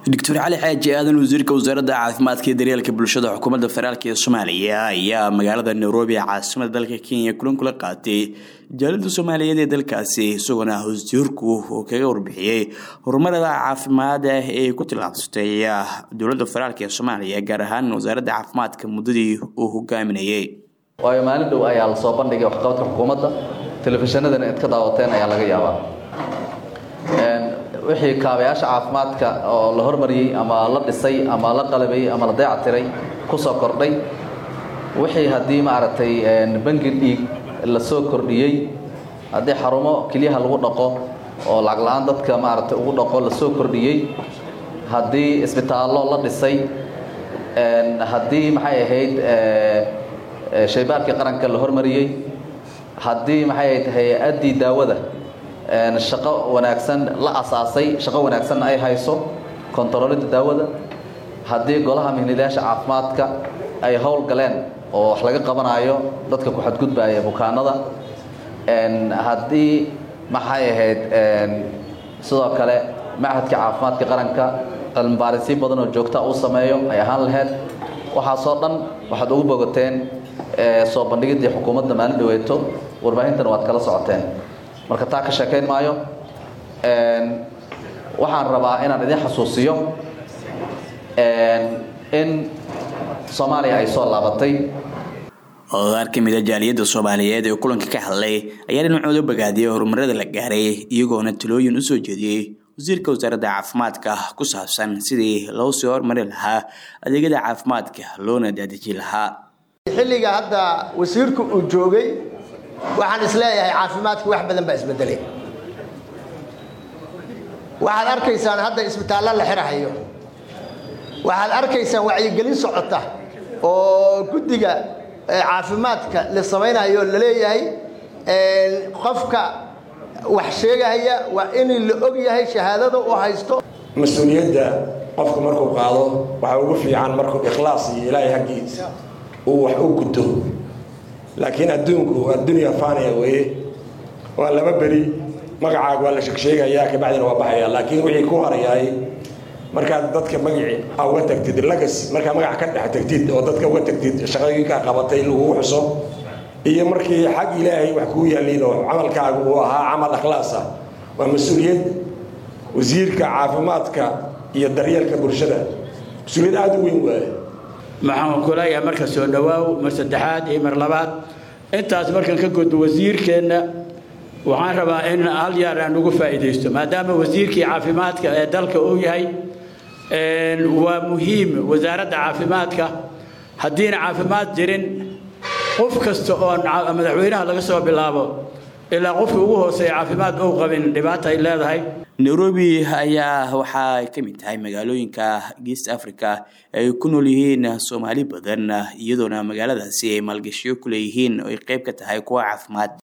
doctor cali xaaji aadan wasiirka wasaaradda caafimaadka iyo daryeelka bulshada xukuumadda federaalk ee soomaaliya ayaa magaalada nairobi ee caasimada dalka kenya kulan kula qaatay jaalada soomaaliyeed ee dalkaasi isagoona wasiirku uu kaga warbixiyey horumarada caafimaad ee ku tillaabsatay dowladda federaalk ee soomaaliya gaar ahaan wasaaradda caafimaadka muddadii uu hogaaminayay waayo maalin dhow ayaa la soo bandhigay waxqabadka xukuumadda telefishinadana id ka daawateen ayaa laga yaabaa wixii kaabayaasha caafimaadka oo la hormariyey ama la dhisay ama la qalabayey ama la dayactiray ku soo kordhay wixii haddii maaragtay bangi dhiig la soo kordhiyey haddii xarumo kelyaha lagu dhaqo oo lacag la-aan dadka maaragtay ugu dhaqo la soo kordhiyey haddii isbitaallo la dhisay haddii maxay ahayd shaybaarkii qaranka la hormariyey haddii maxay ahayd hay-addii daawada shaqo wanaagsan la asaasay shaqo wanaagsanna ay hayso kontaroolidda daawada haddii golaha mihnilayaasha caafimaadka ay howl galeen oo wax laga qabanayo dadka ku xadgudbaya bukaanada haddii maxay ahayd sidoo kale machadka caafimaadka qaranka cilmibaarisyo badan oo joogta uu sameeyo ay ahaan lahayd waxaasoo dhan waxaad ugu bogateen soo bandhigiddii xukuumadda maalin dhaweeto warbaahintana waad kala socoteen marka taa ka sheekayn maayo waxaan rabaa inaan idin xasuusiyo in soomaaliya ay soo laabatay qaar ka mid a jaaliyadda soomaaliyeed ee kulanka ka hadlay ayaa dhinacooda bogaadiyay horumarada la gaaray iyagoona talooyin usoo jeediyey wasiirka wasaaradda caafimaadka ku saabsan sidii loo sii horumari lahaa adeegyada caafimaadka loona daadiji lahaa xilliga hadda wasiirku uu joogay waxaan isleeyahay caafimaadku wax badan baa isbedelay waxaad arkaysaan hadda isbitaallo la xirahayo waxaad arkaysaan wacyigelin socota oo guddiga caafimaadka la samaynayo la leeyahay qofka wax sheegahaya waa in la og yahay shahaadada u haysto mas-uuliyadda qofku markuu qaado waxaa ugu fiican markuu ikhlaas iyo ilaahay haggiisa uu wax u guto laakiin adduunku addunya fania weye waa laba beri magacaaga waa la sheegsheegayaa kabacdina waa baxaya laakiin wixii ku harayaay markaad dadka magaci uga tagtid lagas markaa magac ka dhex tagtid oo dadka uga tagtid shaqooyinkaa qabatay lagugu xuso iyo markii xag ilaahay wax kuu yaaliin oo camalkaaga uu ahaa camal akhlaas ah waa mas-uuliyad wasiirka caafimaadka iyo daryeelka bulshada mas-uuliyad aada u weyn waaye maxaan ku leeyahay marka soo dhawaaw mar saddexaad iyo mar labaad intaas markaan ka gudbo wasiirkeenna waxaan rabaa in hal yaar aan ugu faa'iidaysto maadaama wasiirkii caafimaadka ee dalka uu yahay waa muhiim wasaaradda caafimaadka haddiina caafimaad jirin qof kasta oo madaxweynaha laga soo bilaabo ilaa qofka ugu hooseeya caafimaad ou qabin dhibaata ay leedahay nairobi ayaa waxaa ka mid tahay magaalooyinka geest africa ay ku nool yihiin soomaali badan iyadoona magaaladaasi ay maalgashiyo ku leeyihiin oo ay qayb ka tahay kuwa caafimaad